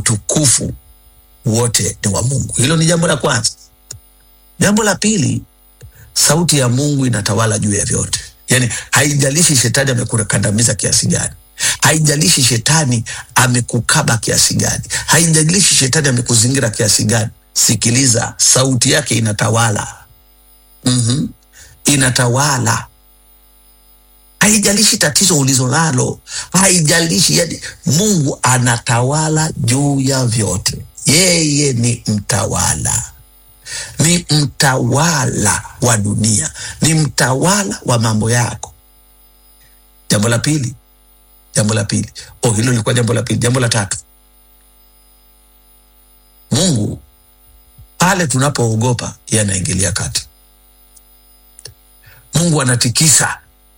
utukufu wote ni wa Mungu. Hilo ni jambo la kwanza. Jambo la pili, sauti ya Mungu inatawala juu ya vyote. Yani haijalishi shetani amekukandamiza kiasi gani, haijalishi shetani amekukaba kiasi gani, haijalishi shetani amekuzingira kiasi gani. Sikiliza, sauti yake inatawala. mm Inatawala, haijalishi tatizo ulizo nalo, haijalishi. Yani Mungu anatawala juu ya vyote. Yeye ni mtawala ni mtawala wa dunia, ni mtawala wa mambo yako. Jambo la pili, jambo la pili, oh, hilo lilikuwa jambo la pili. Jambo la tatu, Mungu pale tunapoogopa, yeye anaingilia kati. Mungu anatikisa,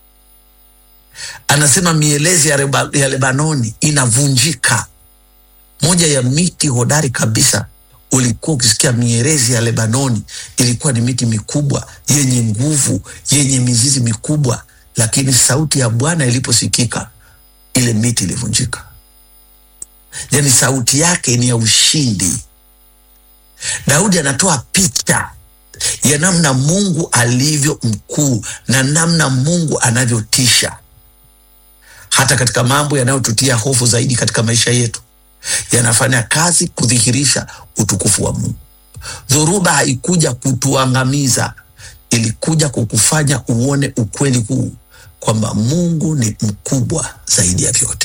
anasema mielezi ya, reba, ya Lebanoni inavunjika. Moja ya miti hodari kabisa ulikuwa ukisikia mierezi ya Lebanoni ilikuwa ni miti mikubwa yenye nguvu yenye mizizi mikubwa, lakini sauti ya Bwana iliposikika ile miti ilivunjika. Yani sauti yake ni ya ushindi. Daudi anatoa picha ya namna Mungu alivyo mkuu na namna Mungu anavyotisha, hata katika mambo yanayotutia hofu zaidi katika maisha yetu yanafanya kazi kudhihirisha utukufu wa Mungu. Dhoruba haikuja kutuangamiza, ilikuja kukufanya uone ukweli huu kwamba Mungu ni mkubwa zaidi ya vyote.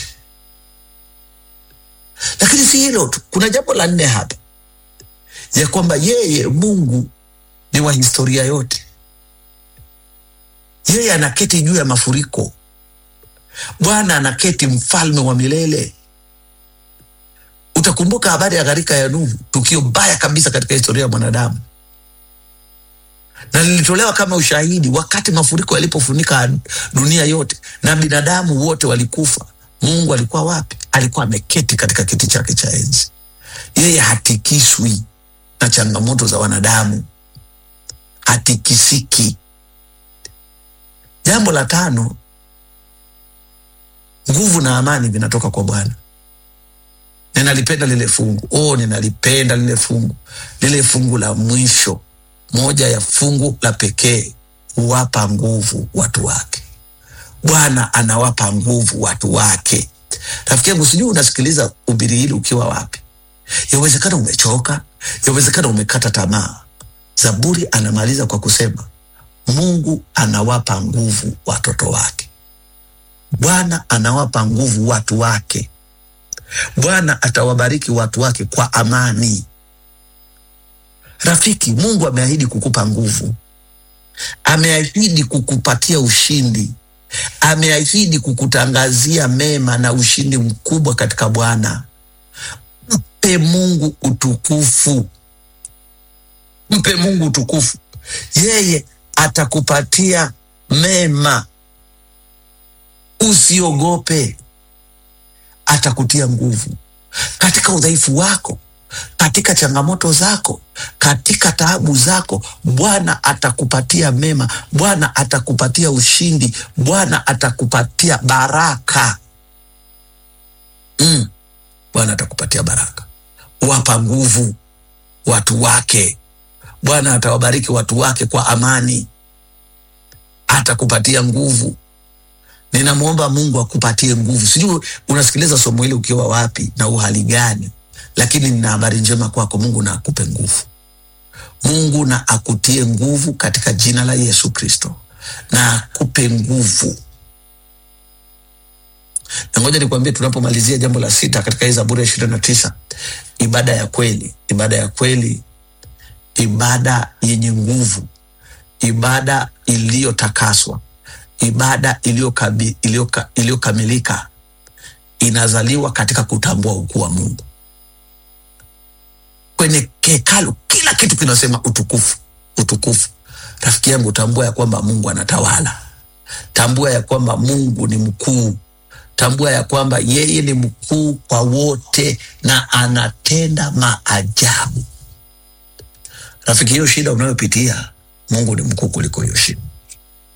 Lakini si hilo tu, kuna jambo la nne hapa ya kwamba yeye Mungu ni wa historia yote. Yeye anaketi juu ya mafuriko. Bwana anaketi mfalme wa milele. Utakumbuka habari ya gharika ya Nuhu, tukio baya kabisa katika historia ya mwanadamu, na lilitolewa kama ushahidi wakati mafuriko yalipofunika dunia yote na binadamu wote walikufa. Mungu alikuwa wapi? Alikuwa ameketi katika kiti chake cha enzi. Yeye hatikiswi na changamoto za wanadamu, hatikisiki. Jambo la tano, nguvu na amani vinatoka kwa Bwana. Ninalipenda lile fungu oh, ninalipenda lile fungu, lile fungu la mwisho, moja ya fungu la pekee, huwapa nguvu watu wake. Bwana anawapa nguvu watu wake. Rafiki yangu, sijui unasikiliza ubiri hili ukiwa wapi? Yawezekana umechoka, yawezekana umekata tamaa. Zaburi anamaliza kwa kusema Mungu anawapa nguvu watoto wake. Bwana anawapa nguvu watu wake. Bwana atawabariki watu wake kwa amani. Rafiki, Mungu ameahidi kukupa nguvu, ameahidi kukupatia ushindi, ameahidi kukutangazia mema na ushindi mkubwa katika Bwana. Mpe Mungu utukufu, mpe Mungu utukufu. Yeye atakupatia mema, usiogope atakutia nguvu katika udhaifu wako, katika changamoto zako, katika taabu zako. Bwana atakupatia mema, Bwana atakupatia ushindi, Bwana atakupatia baraka mm. Bwana atakupatia baraka, wapa nguvu watu wake. Bwana atawabariki watu wake kwa amani, atakupatia nguvu. Ninamwomba Mungu akupatie nguvu. Sijui unasikiliza somo hili ukiwa wapi na uhali gani, lakini nina habari njema kwako. Mungu na akupe nguvu, Mungu na akutie nguvu katika jina la Yesu Kristo, na akupe nguvu. Na ngoja nikwambie, tunapomalizia jambo la sita katika hii Zaburi ya ishirini na tisa, ibada ya kweli, ibada ya kweli, ibada yenye nguvu, ibada iliyotakaswa ibada iliyokamilika inazaliwa katika kutambua ukuu wa Mungu. Kwenye hekalu kila kitu kinasema utukufu, utukufu. Rafiki yangu, tambua ya kwamba Mungu anatawala. Tambua ya kwamba Mungu ni mkuu. Tambua ya kwamba yeye ni mkuu kwa wote na anatenda maajabu. Rafiki, hiyo shida unayopitia, Mungu ni mkuu kuliko hiyo shida.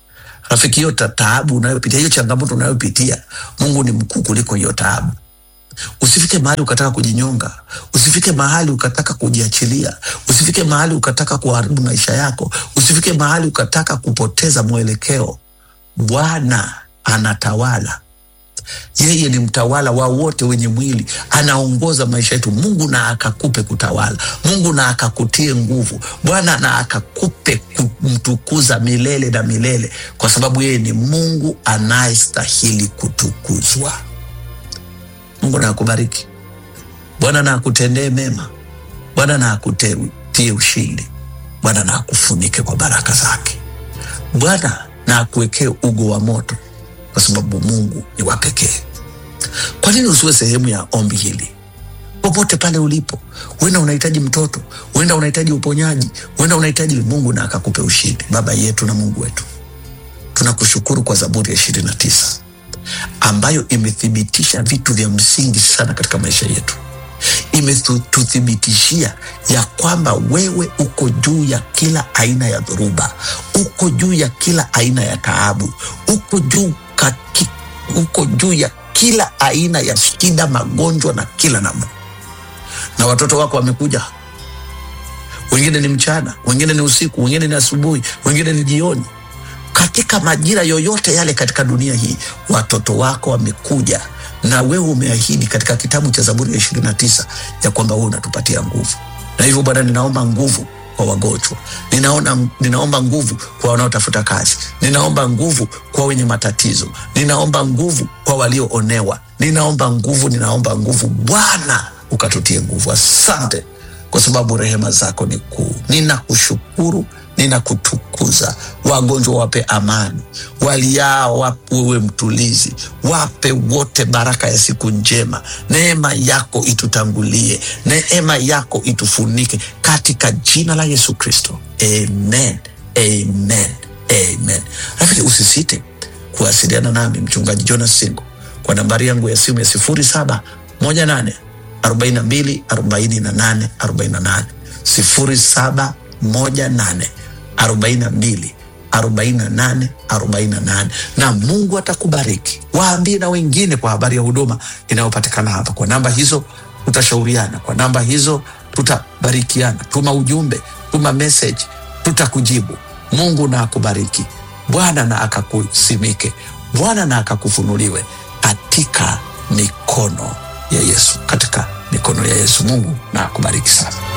Rafiki, hiyo taabu unayopitia, hiyo changamoto unayopitia, Mungu ni mkuu kuliko hiyo taabu. Usifike mahali ukataka kujinyonga, usifike mahali ukataka kujiachilia, usifike mahali ukataka kuharibu maisha yako, usifike mahali ukataka kupoteza mwelekeo. Bwana anatawala, yeye ni mtawala wa wote wenye mwili, anaongoza maisha yetu. Mungu na akakupe kutawala, Mungu na akakutie nguvu, Bwana na akakupe kumtukuza milele na milele, kwa sababu yeye ni Mungu anayestahili kutukuzwa. Mungu na akubariki, Bwana na akutendee mema, Bwana na akutie ushindi, Bwana na akufunike kwa baraka zake, Bwana na akuwekee ugo wa moto kwa sababu Mungu ni wa pekee. Kwa nini usiwe sehemu ya ombi hili? Popote pale ulipo, huenda unahitaji mtoto, huenda unahitaji uponyaji, huenda unahitaji Mungu na akakupe ushindi. Baba yetu na Mungu wetu, tunakushukuru kwa Zaburi ya ishirini na tisa ambayo imethibitisha vitu vya msingi sana katika maisha yetu. Imetuthibitishia ya kwamba wewe uko juu ya kila aina ya dhoruba, uko juu ya kila aina ya taabu, uko juu kaki, uko juu ya kila aina ya shida, magonjwa na kila namna. Na watoto wako wamekuja, wengine ni mchana, wengine ni usiku, wengine ni asubuhi, wengine ni jioni katika majira yoyote yale katika dunia hii, watoto wako wamekuja, na wewe umeahidi katika kitabu cha Zaburi ya ishirini na tisa ya kwamba wewe unatupatia nguvu. Na hivyo Bwana, ninaomba nguvu kwa wagonjwa, ninaona, ninaomba nguvu kwa wanaotafuta kazi, ninaomba nguvu kwa wenye matatizo, ninaomba nguvu kwa walioonewa, ninaomba nguvu, ninaomba nguvu. Bwana ukatutie nguvu. Asante kwa sababu rehema zako ni kuu. Ninakushukuru, ninakutukuza. Wagonjwa wape amani, waliao wapewe mtulizi, wape wote baraka ya siku njema. Neema yako itutangulie, neema yako itufunike katika jina la Yesu Kristo, amen, amen, amen. Rafiki, usisite kuwasiliana nami mchungaji Jonas Singo kwa nambari yangu ya simu ya sifuri saba moja nane arobaini na mbili arobaini na nane arobaini na nane sifuri saba moja nane arobaini na mbili arobaini na nane arobaini na nane na Mungu atakubariki. Waambie na wengine kwa habari ya huduma inayopatikana hapa. Kwa namba hizo tutashauriana, kwa namba hizo tutabarikiana. Tuma ujumbe, tuma message, tutakujibu. Mungu na akubariki, Bwana na akakusimike, Bwana na akakufunuliwe katika mikono ya Yesu, katika mikono ya Yesu. Mungu na akubariki sana.